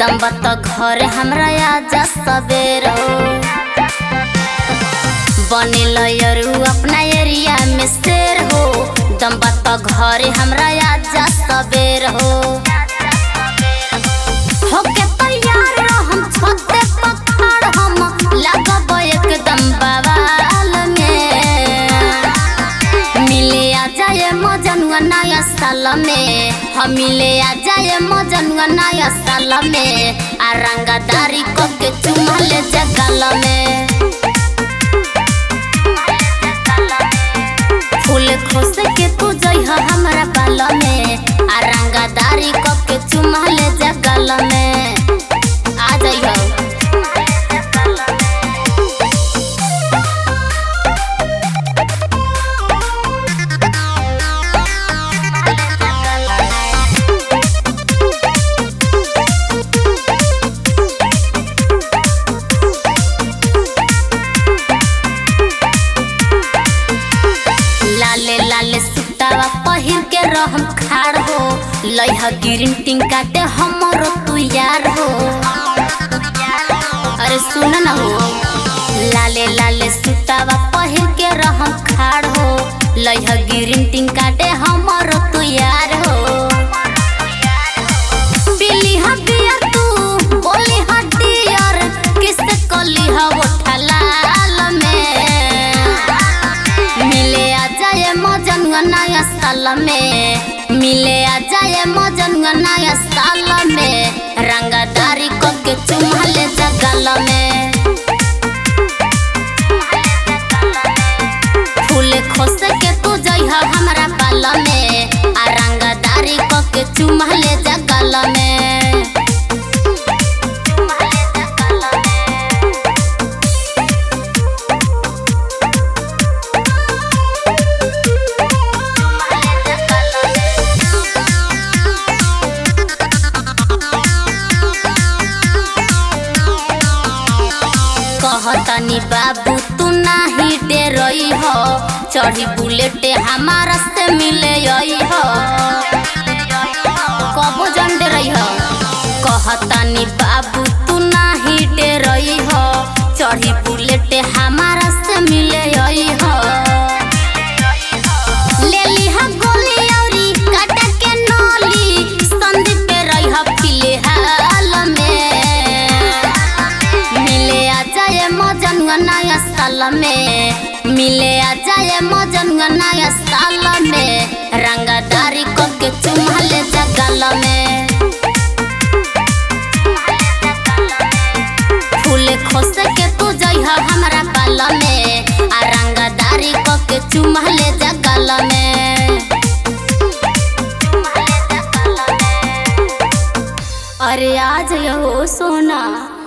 दम बत घर हमरा आजा सबेर हो बनेल यरू अपना एरिया में शेर हो दम बत घर हमरा आजा सबेर हो होके तैयार हम छते पखाड़ हम लगब एकदम बवाल में मिले आ जाए मजनुआ नया साल में हम मिले आ जाए मजनुआ नया साल में आ रंगदारी को के चुमल जगल में फूल खोस के तू जइह हमरा बाल में आ रंगदारी को के चुमल जगल में आ जइह लाले लाले सुतावा पहिर के रहम खाड़ हो लइह ग्रीन टिंग काटे हमरो तू यार हो अरे सुन न हो लाले लाले सुतावा पहिर के रहम खाड़ हो लइह ग्रीन टिंग काटे हमरो तू यार हो पीली ह बियर तू बोली ह डियर किसे कली ह उठा लाल में मिले आ जाए मजनुआ नया साल में मिले आ जाए मजनुआ नया साल में रंगदारी को के चुमल जगल में फूल खोस के तू जइह हमरा बाल में आ रंगदारी को के चुमल जगल में कहतनी बाबू तू नाही डरई हो चढ़ी बुलेट हमारा से मिले आई हो कबो जन डरई हो कहतनी बाबू तू नाही डरई हो चढ़ी बुलेट हमारा से मिले आई हो लेली ह गोली औरी काटा के नली संदीप पे रही ह फिलहाल में मिले आ जाए मजनुआ नया साल में मिले आ जाए मजनुआ नया साल में रंगदारी को के चुमल जगल में फूल खोस के तू जइह हमरा बाल में आ रंगदारी को के चुमल जगल में अरे आ जइहो सोना